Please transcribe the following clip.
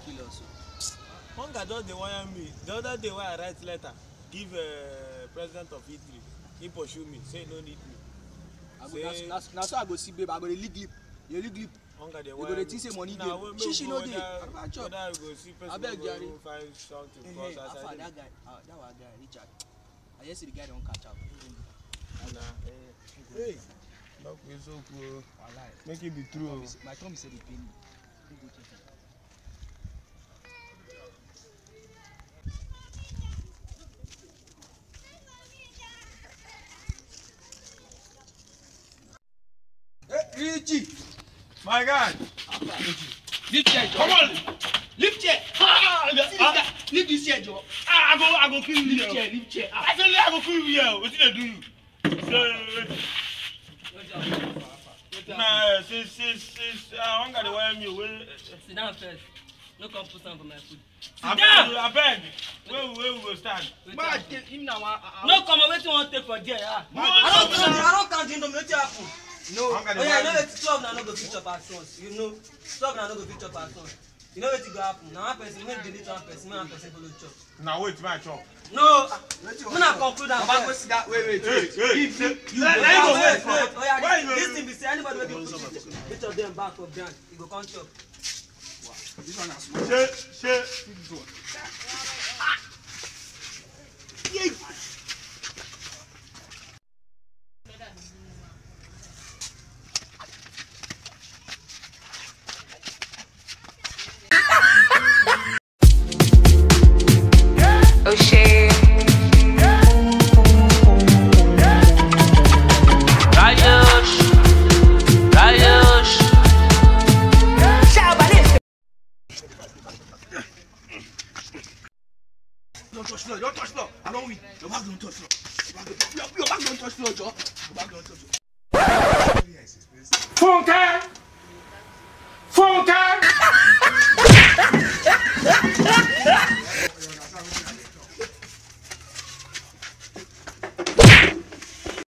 kill us o. hunger just dey wire me the other day wey i write letter give uh, president of italy he pursue me say he no need me I go Say- na na na so I go see babe I go dey lick lip dey lick lip. hunger dey You wire go me dey think say money na dey. wey make Shishi we no go dey. whether Baba chop. whether we go see person Abeg, wey Jare. go find something Hey, for hey, us as Alpha, i dey that guy ah that one guy Richard I hear say the guy don catch am. na hey talk with soku o Wallahi. make e be true o. My tummy say dey pain me. Make go check am. Richie. my guy Lift chair, Joe. Come on. Lift chair. Ah, See this ah, guy. Lift this chair, Joe. ah, I go, I go kill you Lift here. chair, lift chair. Ah. I say I go kill you here. Wetin dey do you? Say, na since since since uh, hunger dey wire me wey. Sit down first. No come put am for my food. Abeg, abeg, where we where we go stand? Ma, him na one. No come on, wetin you wan take for there? Ah. No, I no, don count I don count the wetin happen. No. hunger dey Oh yeah, you know wire me wetin twelve na no go fit chop at once. You know twelve na no go fit chop at once. You know wetin go happen? Na one person make delete one person, make one person follow chop. na wait make i chop. No, make na conclude am Baba go first. sit down. Wait, wait, hey wait. hey If you you Let- go let him down. go wait, wait for- wait. Oh yeah, Why this, you no- this thing be say anybody wey go put each, each of them back for ground, e go come chop. This one na small. ṣe ṣe This one. O'Shea. Rayos, rayos. Don't touch floor. Don't touch floor. I don't win. Your back don't touch floor. Your back don't- Your your back don't touch floor, Joe. Your back don't touch floor. Funke,